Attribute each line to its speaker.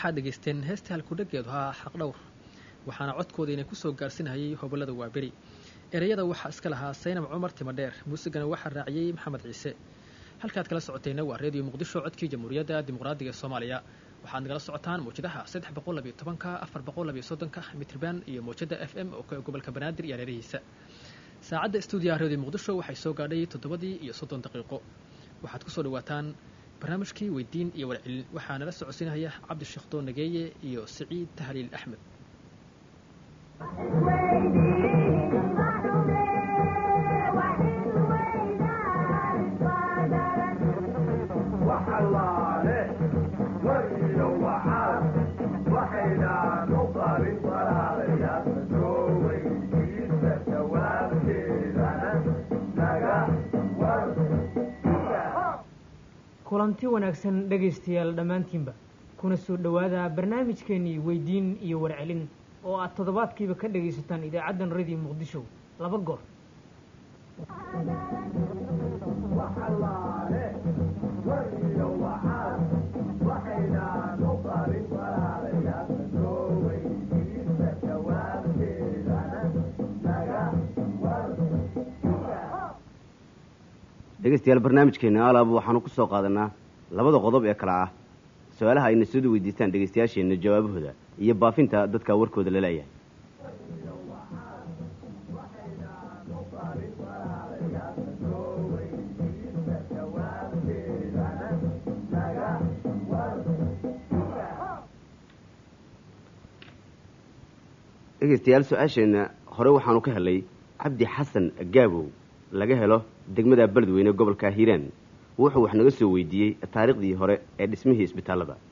Speaker 1: waxaad dhegaysteen heesta halkudhageedu ahaa xaqdhowr waxaana codkooda inay kusoo gaarsinayay hobolada waaberi ereyada waxaa iska lahaa saynab cumar timadheer muusigana waxaa raaciyey maxamed ciise halkaad kala socotayna waa reediyo muqdisho codkii jamhuuriyadda dimuqraadiga ee soomaaliya waxaad nagala socotaan mawjadaha saddex boqol labiyo tobanka afar boqol labiyo soddonka mitrban iyo mawjada f m oo ka gobolka banaadir iyo hareerihiisa saacadda stuudiyaha reediyo muqdisho waxay soo gaadhay toddobadii iyo soddon daqiiqo waxaad kusoo dhawaataan barnaamijkii weydiin iyo warcelin waxaa nala socodsiinaya cabdisheekh doon nageeye iyo siciid tahliil axmed
Speaker 2: kulanti wanaagsan dhegaystayaal dhammaantiinba kuna soo dhowaada barnaamijkeenii weydiin iyo warcelin oo aad toddobaadkiiba ka dhagaysataan idaacaddan radio muqdisho laba goor
Speaker 3: dhegeystayaal barnaamijkeena alaab waxaanu ku soo qaadanaa labada qodob ee kale ah su-aalaha ayna sooda weydiistaan dhegeystayaasheenna jawaabahooda iyo baafinta dadka warkooda la leeyahay dhegeystayaal su-aasheenna hore waxaanu ka helay cabdi xasan gaabow laga helo degmada beledweyne gobolka hiiraan wuxuu wax naga soo weydiiyey taariikhdii hore ee dhismihii isbitaallada